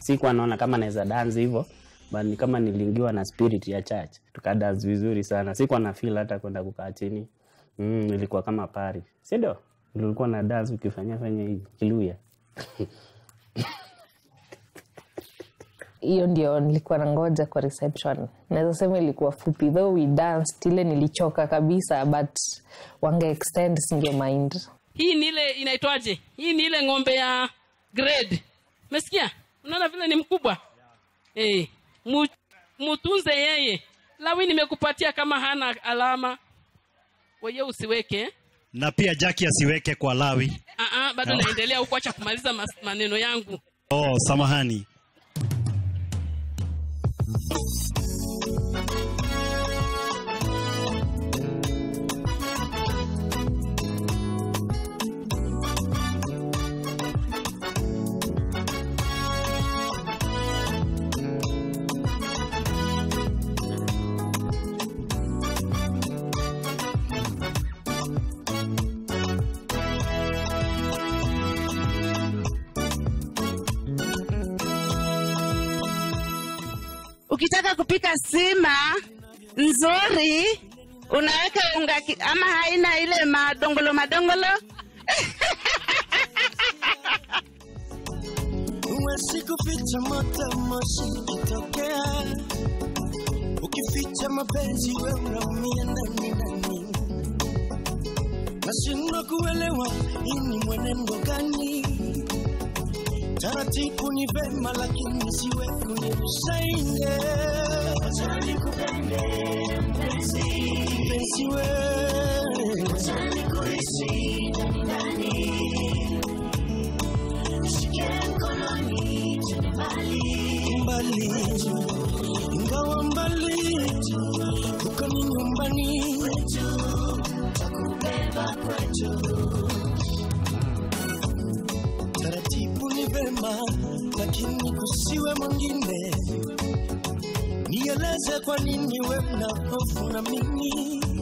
sikuwa naona kama naweza dance hivyo but ni kama niliingiwa na spirit ya church tukadance vizuri sana sikuwa na feel hata kwenda kukaa chini mm, ilikuwa kama pari si ndio ulikuwa na dance ukifanya fanya hivi kiluya hiyo ndio nilikuwa nangoja kwa reception naweza sema ilikuwa fupi though we danced ile nilichoka kabisa but wange extend singe mind hii ni ile inaitwaje hii ni ile ng'ombe ya grade umesikia unaona vile ni mkubwa hey, mu, mutunze yeye lawi nimekupatia kama hana alama weye usiweke eh? na pia jaki asiweke kwa lawi uh-uh, bado No. naendelea huku acha kumaliza mas, maneno yangu oh samahani ukitaka kupika sima nzuri unaweka unga ki- ama haina ile madongolo madongolo Huwezi kuficha moto moshi ukitokea, ukificha mapenzi we unaumia ndani ndani. Nashindwa kuelewa hii ni mwenendo gani? Taratibu ni vema, lakini siwe kunirusaine. Wacha nikupende mpenzi, mpenzi we, wacha nikuhisi ndani ndani Nishike mkononi twende mbali mbali, ingawa mbali huko ni nyumbani kwetu, takubeba kwetu. Taratibu ni vema, lakini kusiwe mwingine. Nieleze kwa nini we una hofu na mimi